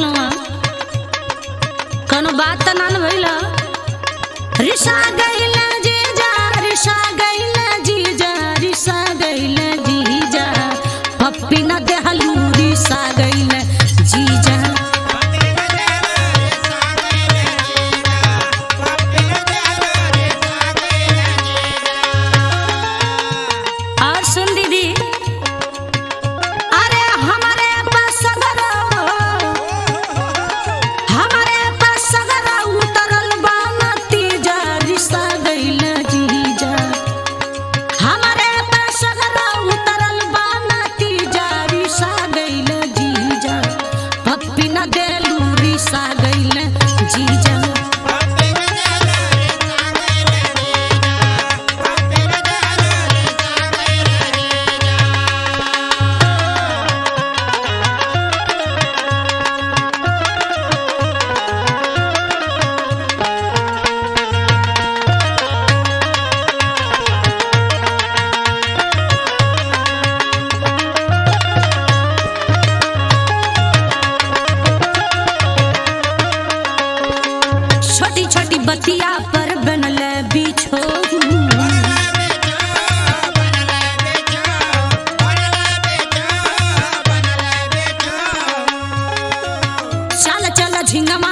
बैठल हुआ कौनो बात त ना न भइल रिसा गइल जीजा रिसा गइल जीजा रिसा गइल जीजा पप्पी न देहलू रिसा गइल जीजा और सुन दीदी अरे हमारे पास सगरो हमारे पास सगरो उतरल बा नतीजा रिसा गइल जीजा हमारे पास सगरो उतरल बा नतीजा रिसा गइल जीजा पप्पी न देलू रिसा गइल जीजा छोटी छोटी बतिया पर बनल बिछो चल चल झिंगमा